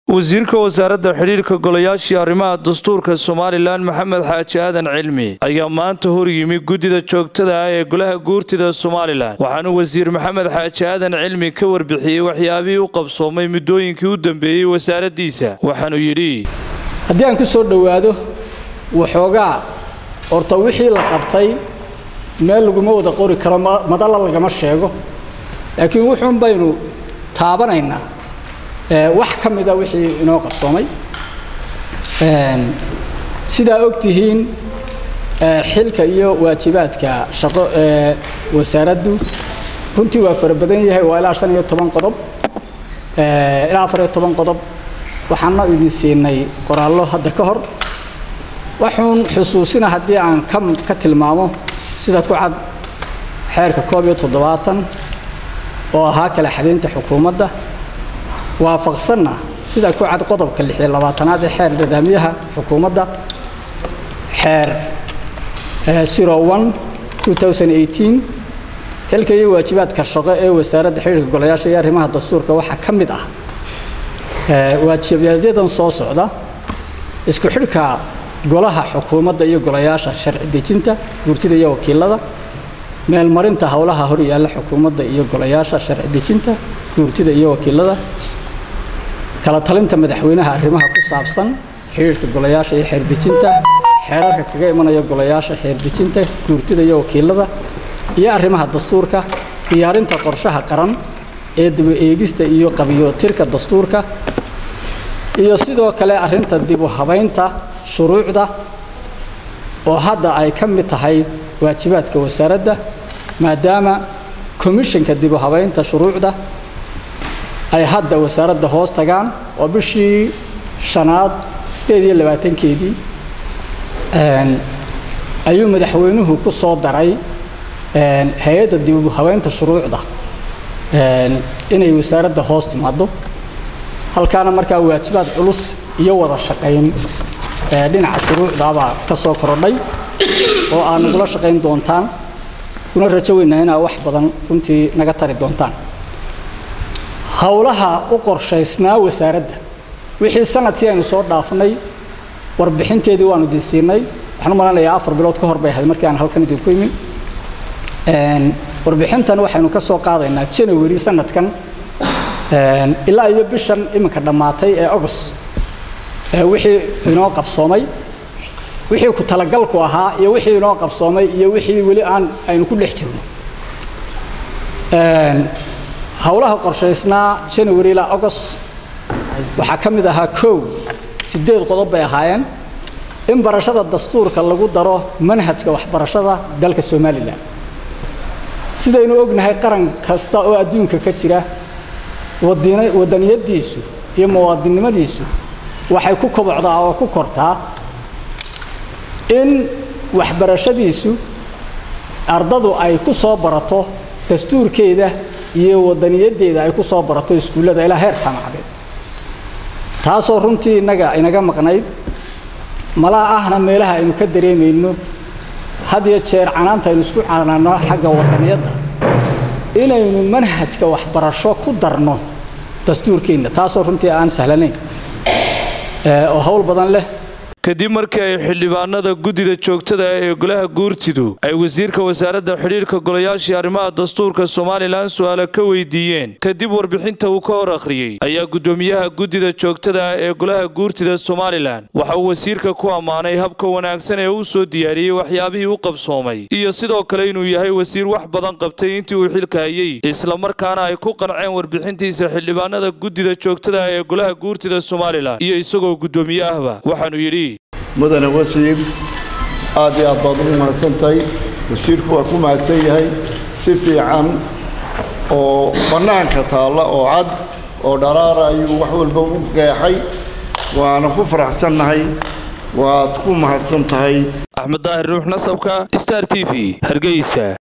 wasiirka wasaaradda xidhiirka golayaashii arrimaha dastuurka somalilan maxamed xaaji aadan cilmi ayaa maanta horyimi guddida joogtada ah ee golaha guurtida somalilan waxaana wasiir maxamed xaaji aadan cilmi ka warbixiyey waxyaabihii u qabsoomay muddooyinkii u dambeeyey wasaaraddiisa waxaanuu yidhi haddii aan ku soo dhowaado waxoogaa horta wixii la qabtay meel laguma wada qori karo madalla lagama sheego laakiin wuxuun baynu taabanaynaa wax ka mida wixii inoo qarsoomay sidaa og tihiin xilka iyo waajibaadka shaqo ee wasaaraddu runtii waa fara badan yahay waa ilaa shan iyo toban qodob ilaa afar iyo toban qodob waxaana idin siinay qoraallo hadda ka hor waxuun xusuusina haddii aan ka ka tilmaamo sida ku cad xeerka koob iyo toddobaatan oo ahaa kala xadaynta xukuumadda waafaqsanna sida ku cad qodobka lix iyo labaatanaad ee xeer nidaamyaha xukuumadda xeer zero one two thousand eighteen xilka iyo waajibaadka shaqo ee wasaaradda xiriirka golayaasha iyo arrimaha dastuurka waxaa ka mid ah waajibaadyaddan soo socda isku xidhka golaha xukuumadda iyo golayaasha sharci dejinta guurtida iyo wakiilada meelmarinta howlaha hor yaalla xukuumadda iyo golayaasha sharci dejinta guurtida iyo wakiilada kala talinta madaxweynaha arrimaha ku saabsan xidhiirka golayaasha iyo xeerdejinta xeerarka kaga imanaya golayaasha xeerdejinta guurtida iyo wakiilada iyo arrimaha dastuurka diyaarinta qorshaha qaran ee daba eegista iyo qabiyootirka dastuurka iyo sidoo kale arrinta dib u habaynta shuruucda oo hadda ay ka mid tahay waajibaadka wasaaradda maadaama komishanka dib u habaynta shuruucda ay hadda wasaaradda hoos tagaan oo bishii shanaad sideed iyo labaatankeedii ayuu madaxweynuhu ku soo daray hay-adda dib u habaynta shuruucda inay wasaaradda hoos timaado halkaana markaa waajibaad culus iyo wada shaqayn dhinaca shuruucdabaa ka soo korodhay oo aad nagula shaqayn doontaan kuna rajo weynaa inaa wax badan runtii naga tari doontaan howlaha u qorshaysnaa wasaaradda wixii sanadkii aynu soo dhaafnay warbixinteedii waanu idin siinay waxaan u malanayaa afar bilood ka hor bay ahayd markii aan halkan idinku imin warbixintan waxaynu ka soo qaadaynaa janawari sanadkan ilaa iyo bishan iminka dhammaatay ee agost wixii inoo qabsoomay wixii ku talagalku ahaa iyo wixii inoo qabsoomay iyo wixii weli aan aynu ku dhex jirno howlaha qorshaysnaa janawari ilaa agost waxaa ka mid ahaa kow siddeed qodob bay ahaayeen in barashada dastuurka lagu daro manhajka waxbarashada dalka somalilan sidaynu ognahay qaran kasta oo adduunka ka jira wadaniyadiisu iyo muwaadinnimadiisu waxay ku kobocdaa oo ku kortaa in waxbarashadiisu ardadu ay ku soo barato dastuurkeeda iyo wadaniyaddeeda ay ku soo barato iskuullada ilaa heer jaamacadeed taasoo runtii innaga inaga maqnayd malaa ahna meelaha aynu ka dareemayno had iyo jeer canaanta aynu isku canaano xagga wadaniyadda inaynu manhajka waxbarasho ku darno dastuurkeenna taasoo runtii aan sahlanayn oo hawl badan leh kadib markii ay xildhibaanada guddida joogtada ah ee golaha guurtidu ay wasiirka wasaaradda xidhiirka golayaashii arrimaha dastuurka somalilan su-aalo ka weydiiyeen kadib warbixinta uu ka hor akhriyey ayaa guddoomiyaha guddida joogtada ah ee golaha guurtida somalilan waxa uu wasiirka ku ammaanay habka wanaagsan ee uu soo diyaariyey waxyaabihii u qabsoomay iyo sidoo kale inuu yahay wasiir wax badan qabtay intii uu xilka hayey islamarkaana ay ku qanceen warbixintiisa xildhibaanada guddida joogtada ah ee golaha guurtida somalilan iyo isagoo guddoomiye ahba waxaanuu yidhi mudane wasiir aad iyo aad baad ugu mahadsantahay wasiirku waa ku mahadsan yahay si fiican oo bannaanka taalla oo cad oo dharaara ayuu wax walba u qeexay waana ku faraxsannahay waad ku mahadsan tahay axmed daahir nuux nasabka star t v hargeysa